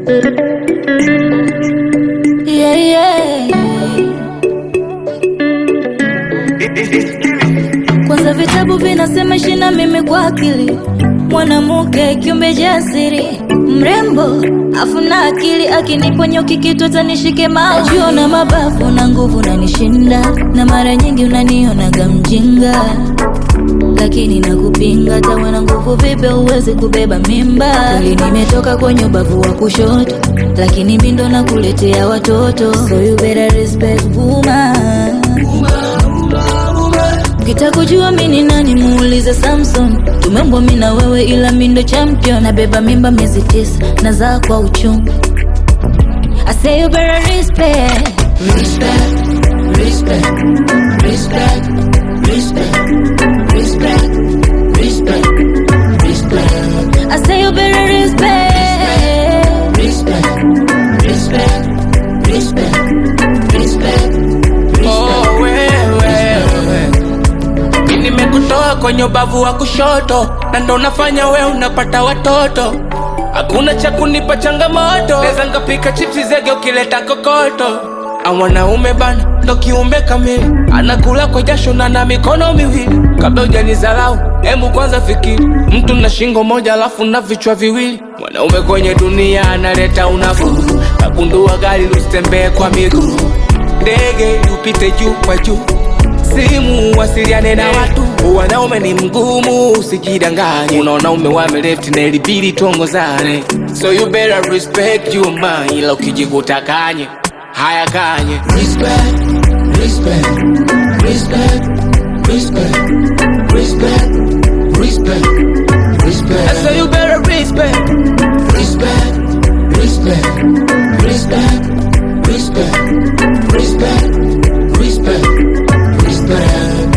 Yeah, yeah. Kwanza vitabu vinasema ishi na mimi kwa akili, mwanamke kiumbe jasiri, mrembo afu na akili, akiniponyoki kitu atanishike mao. Najua na mabavu na nguvu nanishinda, na mara nyingi unanionaga mjinga lakini nakupinga, tawa na nguvu vipi uweze kubeba mimba? Kweli nimetoka kwenye ubavu wa kushoto, lakini mindo na kuletea watoto, so you better respect woman. Ukitaka kujua mi ni nani muulize Samson. Tumeumbwa mi na wewe, ila mi ndo champion. Nabeba mimba miezi tisa, nazaa kwa uchungu. I say you better respect. Respect, respect, respect, respect, respect, respect, respect, I say you better respect. respect, respect, respect, respect, Oh, wewe mi nimekutoa kwenye ubavu wa kushoto na ndo nafanya we unapata watoto hakuna cha kunipa changamoto neza ngapika chipsi zege ukileta kokoto A mwanaume bana ndo kiumbe kamili anakula kwa jasho na na mikono miwili kabla ujanizalau hemu kwanza fikiri mtu na shingo moja alafu na vichwa viwili mwanaume kwenye dunia analeta unafuu nagundua gari lusitembee kwa miguu ndege upite juu kwa juu simu wasiliane na watu wanaume ni mgumu usijidanganye unaona ume wame left na ilibidi tuongozane so you better respect you man ila ukijikuta kanye haya kanye respect, respect, respect, respect, respect, respect, so respect, you better respect respect, respect, respect, respect, respect, respect, respect.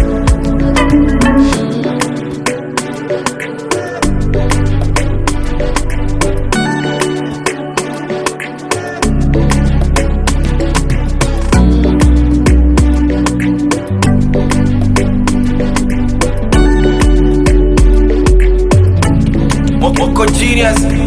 Moko genius